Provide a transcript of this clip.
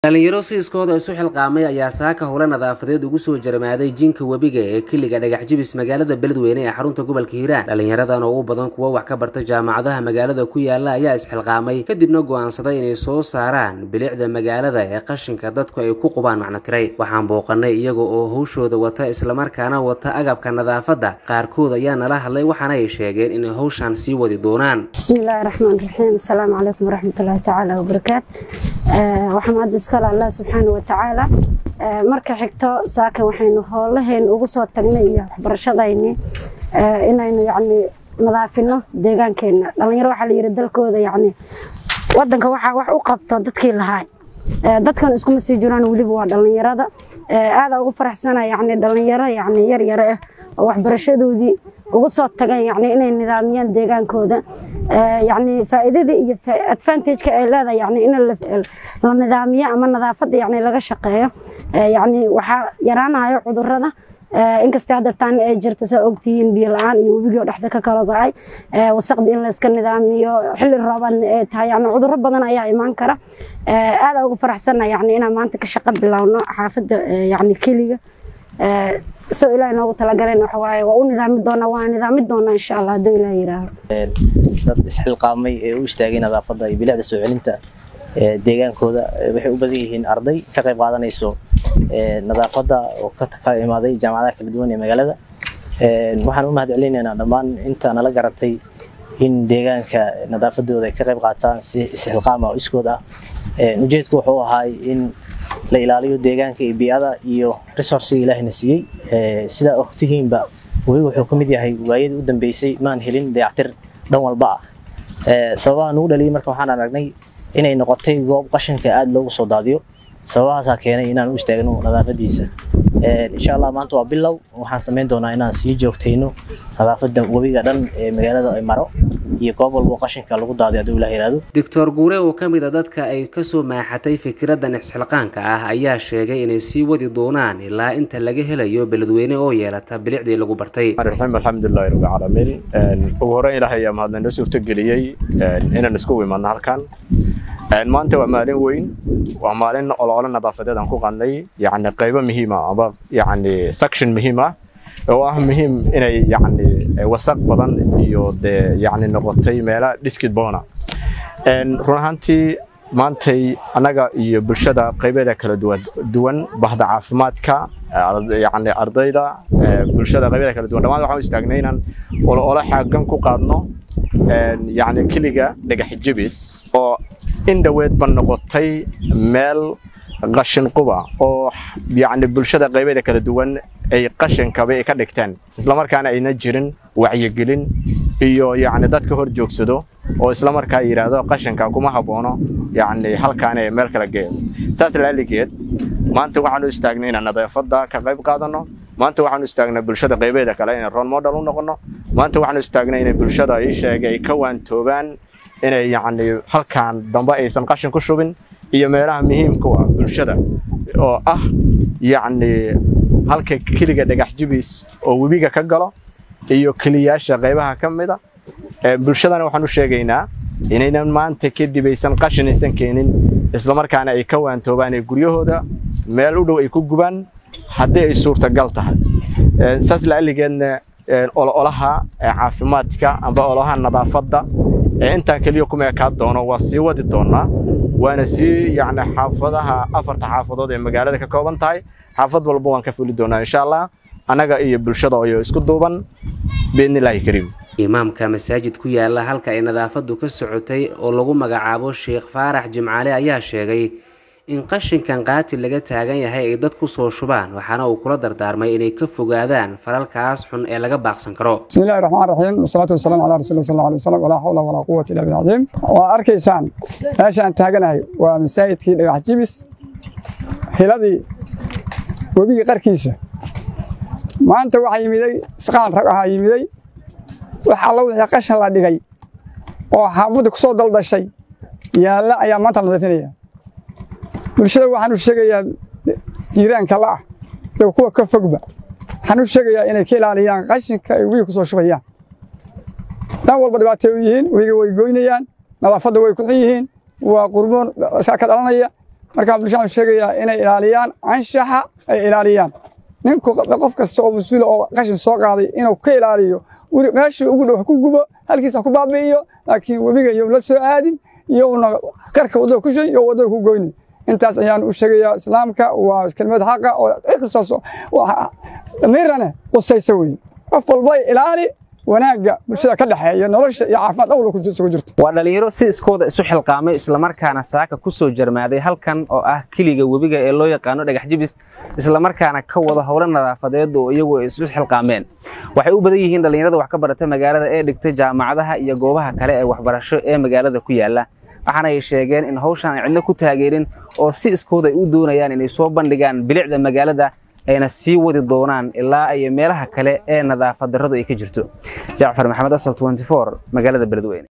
dhalinyaro siiskooda isu xilqaamay ayaa saaka howle nadaafadeed ugu soo jarmaaday jinka webiga ee kiliga dhagax jibis magaalada beledweyne ee xarunta gobolka hiiraan dhalinyaradan oo u badan kuwa wax ka barta jaamacadaha magaalada ku yaala ayaa isxilqaamay kadibna go-aansaday inay soo saaraan bilicda magaalada ee qashinka dadku ay ku qubaan macnotiray waxaan booqanay iyaga oo howshooda wata islamarkaana wata agabka nadaafadda qaarkood ayaa nala hadlay waxaana ay sheegeen inay howshaan sii wadi doonaan bismillaahi raxmaan raxiim asalaamu calaykum waraxmatullaahi tacaala wabarakaat waxaa mahad iskale allah subxaana wa tacaala marka xigto saaka waxaynu howlaheen ugu soo tagnay iyo waxbarashadayni inaynu yacni nadaafino deegaankeena dhalinyaro waxaa la yidhi dalkooda yacni wadanka waxaa wax u qabto dadkii lahaay dadkan iskuma sii jiraan weliba waa dhalinyarada aada ugu faraxsana yacni dhalinyaro yacni yar yar ah oo waxbarashadoodii ugu soo tagan yacni inay nidaamiyaan deegaankooda yacni faa'iidada iyo advantage-ka ay leedahay yacni in la nidaamiyo ama nadaafadda yacni laga shaqeeyo yacni waxaa yaraanayo cudurrada inkastay hadda taan ay jirta saa ogtihiin biyo la-aan iyo webigii oo dhexda ka kala go-ay wasaqdi in la iska nidaamiyo xilli roobaadna ay tahay yani cudurro badan ayaa imaan kara aada ugu faraxsana yani inaan maanta ka shaqo bilowno xaafadda yani keliga soo ilaah noogu talagaleen waxa waaye waa u nidaami doonaa waa nidaami doonaa insha allah hadduu ilaah yidhaaho dad isxilqaamay ee u istaagay nadaafadda iyo bilicda soo celinta deegaankooda waxay u badan yihiin arday ka qayb qaadanayso nadaafadda oo ka imaaday jaamacadaha kala duwan ee magaalada waxaan u mahad celinaynaa dhammaan inta nala garatay in deegaanka nadaafadooda ay ka qayb qaataan si isxilqaama oo iskood ah ujeedku wuxuu ahaay in la ilaaliyo deegaanka iyo bii'ada iyo resourciga ilaahina siiyey sidaa ogtihiinba webiga wuxuu ka mid yahay waayadii u dambeysay maan helin dayactir dhan walba ah sababaha nugu dhaliyay marka waxaan aragnay inay noqotay goob qashinka aada loogu soo daadiyo sababahaasaa keenay inaan u istaagno nadaafadiisa insha allah maanta waa bilow waxaan samayn doonaa inaan sii joogtayno nadaafadda webiga dhan ee magaalada ay maro iyo goob walbo qashinka lagu daadiyo hadduu ilah yihahdo doctor guure oo ka mid a dadka ay kasoo maaxatay fikraddan isxilqaanka ah ayaa sheegay inay sii wadi doonaan ilaa inta laga helayo beledweyne oo yeelata bilicdii lagu bartay raxiim alxamdulilahi rabbi caalamiin ugu horreyn ilaahay ayaa mahadna noo suurtageliyey inaan isku imaadno halkan maanta waa maalin weyn waa maalin olole nadaafadeed aan ku qadnay yacni qaybo muhiima ama yacni section muhiim ah oo ah muhiim inay yacni wasaq badan iyo dee yacni noqotay meela dhiskid boona run ahaantii maantay annaga iyo bulshada qaybeeda kala duwan duwan bahda caafimaadka yacni ardayda bulshada qaybeeda kala duwan dhammaan waxaan u istaagnay inaan olole xaagan ku qaadno yacni keliga dhagax jibis oo in dhoweedba noqotay meel qashin quba oo yacni bulshada qaybeeda kala duwan ay qashinkaba ay ka dhigteen islamarkaana ayna jirin wacyigelin iyo yacni dadka hor joogsado oo islamarkaa yidhaahdo qashinka kuma haboono yacni halkaan ee meel kala geeyo saas laaligeed maanta waxaan u istaagnay inaan nadaafadda ka qayb qaadanno maanta waxaan u istaagnay bulshada qaybeeda kale inay role model u noqono maanta waxaan u istaagnay inay bulshada ii sheegay ay ka waantoobaan inay yacni halkaan dambe aysan qashin ku shubin iyo meelaha muhiimka u ah bulshada oo ah yacni halka keliga dhagax jibis oo webiga ka galo iyo keliyaasha qaybaha ka mida bulshadana waxaan u sheegaynaa inaynan maanta kadib aysan qashin aysan keenin islamarkaana ay ka waantoobaan ee guryahooda meel u dhow ay ku gubaan haddii ay suurtagal tahay saas la'alligeedna ololaha caafimaadka amba ololaha nadaafadda ee intaan keliya kuma ekaa doono waa sii wadi doonaa waana sii yacni xaafadaha afarta xaafadood ee magaalada ka kooban tahay xaafad walba waan ka fuli doonaa insha allah annaga iyo bulshada oo isku duuban biidnillaahi kariim imaamka masaajid ku yaala halka ay nadaafaddu ka socotay oo lagu magacaabo sheekh faarax jimcaale ayaa sheegay in qashinkan qaati laga taagan yahay ay dad ku soo shubaan waxaana uu kula dardaarmay inay ka fogaadaan falalkaas xun ee laga baaqsan karo bismillahi raxmaan raxiim wasalaatu wasalaamu calaa rasuuli sal alay wasalam walaa xawla walaa quwata illa billah cadiim waa arkaysaan meeshaan taaganahay waa masaajidkii dhagax jibis hiladii webigii qarkiisa maanta waxaa yimiday isqaan rag ahaa yimiday wax alla wixii qashan la dhigay oo xaafadda ku soo daldashay yaalla ayaa maanta la nadiifinaya bulshada waxaan u sheegayaa jiiraanka la'ah iyo kuwa ka fogba waxaan u sheegayaa inay ka ilaaliyaan qashinka ay webiga ku soo shubayaan dhan walba dhibaatay u yihiin webiga way goynayaan nadaafadda way ku xun yihiin waa qurmoon ka dhalanaya markaa bulshada waxaan sheegayaa inay ilaaliyaan anshaxa ay ilaaliyaan ninku qof kasta oo mas-uula oo qashin soo qaaday inuu ka ilaaliyo meeshii ugu dhow ha ku gubo halkiisa ha ku baabi'iyo laakiin webiga iyo la soo aadin iyo una qarka waddada ku shay iyo waddada ku goyni intaas ayaan u sheegayaa islaamka waa kelimad xaqa oo qisaas damiirane qusaysa weeye qof walba ilaali wanaagga bulshada ka dhexeeya nolosha iyo caafimaad awla ku jirto waa dhalinyaro si iskooda isu xilqaamay islamarkaana saaka ku soo jarmaaday halkan oo ah keliga webiga ee loo yaqaano dhagax jibis islamarkaana ka wada howlo nadaafadeed oo iyagu isu xilqaameen waxay u badan yihiin dhalinyarada wax ka barata magaalada ee dhigtay jaamacadaha iyo goobaha kale ee waxbarasho ee magaalada ku yaala waxaana ay sheegeen in hawshan ay cidno ku taageerin oo si iskooda ay u doonayaan inay soo bandhigaan bilicda magaalada ayna sii wadi doonaan ilaa ay meelaha kale ee nadaafad darradu ay ka jirto jacfar maxamed asal magaalada beledweyne